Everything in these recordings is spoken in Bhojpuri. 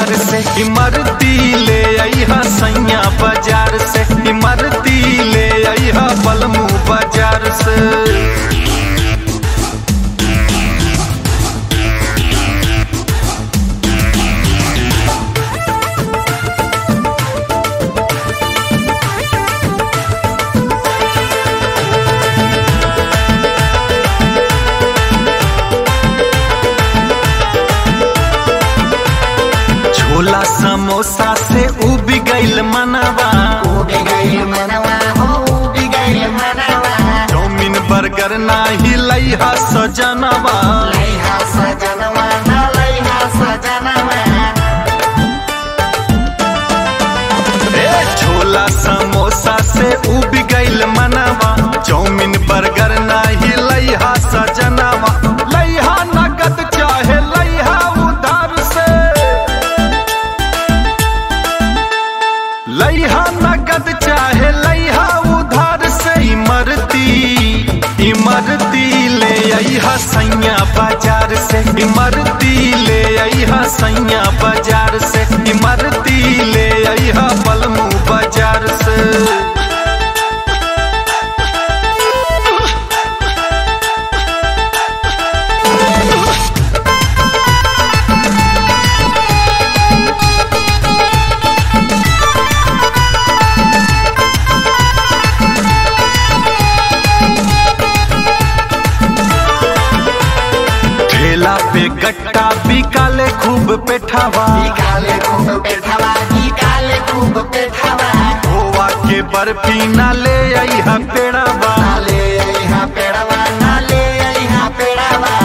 बाजार से इमरती ले अइहा सैया बाजार से इमरती ले अइहा बलमू बाजार से छोला समोसा से उब गइल मनवा उबि गइल मनवा हो उबि गइल मनवा चौमिन बर्गर नाही लइहा सजनवा लैहा सजनवा न लैहा सजनवा ए छोला समोसा से उब गइल मनवा चौमिन बर्गर नाही लइहा सजनवा लइहा नगद चाहे लइहा उधार से लइहा नगद चाहे लइहा उधार से इमरती इमरती ले अइहा सैया बाजार से इमरती ले अइहा सैया बाजार से इमरती ले अइहा बलमू बाजार से ठेला पे गट्टा बिकाले खूब पेठावा निकाले खूब पेठवा निकाले खूब पेठवा खोवा के बर्फी ना ले अइहा पेड़ावा नाले यहाँ पेड़वा नाले यहाँ पेड़वा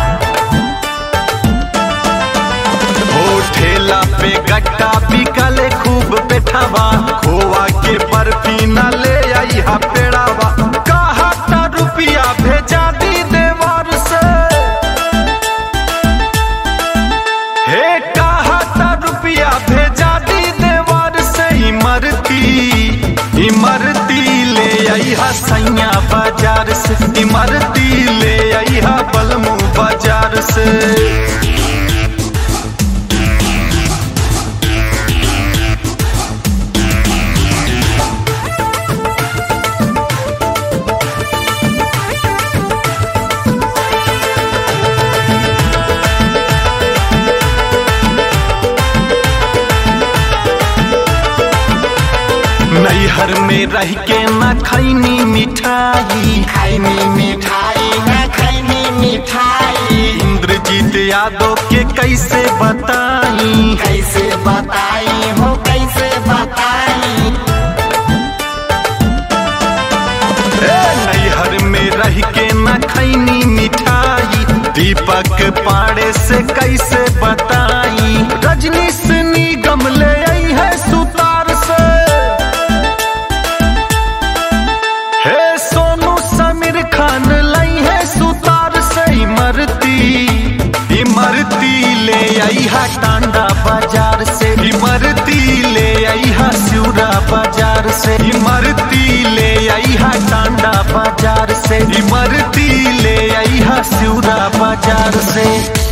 ओ ठेला पे गट्टा बिकाले खूब पेठावा खोवा के बर्फी ना ले अइहा पेड़ावा कहा ता रुपिया भेजा दी देवर से हे कहा ता रुपिया भेजा दी देवर से इमरती इमरती ले अइहा सैया बाजार से इमरती ले अइहा बलमू बाजार से नैहर में रह के न खैनी मिठाई खैनी मिठाई न खैनी मिठाई इंद्रजीत यादव के कैसे बताई कैसे बताई हो कैसे बताई ए, नैहर में रह के न खैनी मिठाई दीपक पाड़े से कैसे बताई रजनी सनी गमले आई है सुतार से हे सोनू समीर खान लाई है सुतार से इमरती इमरती ले आई है टांडा बाजार से इमरती ले आई है सिउरा बाजार से इमरती ले आई है टांडा बाजार से इमरती ले आई है सिउरा बाजार से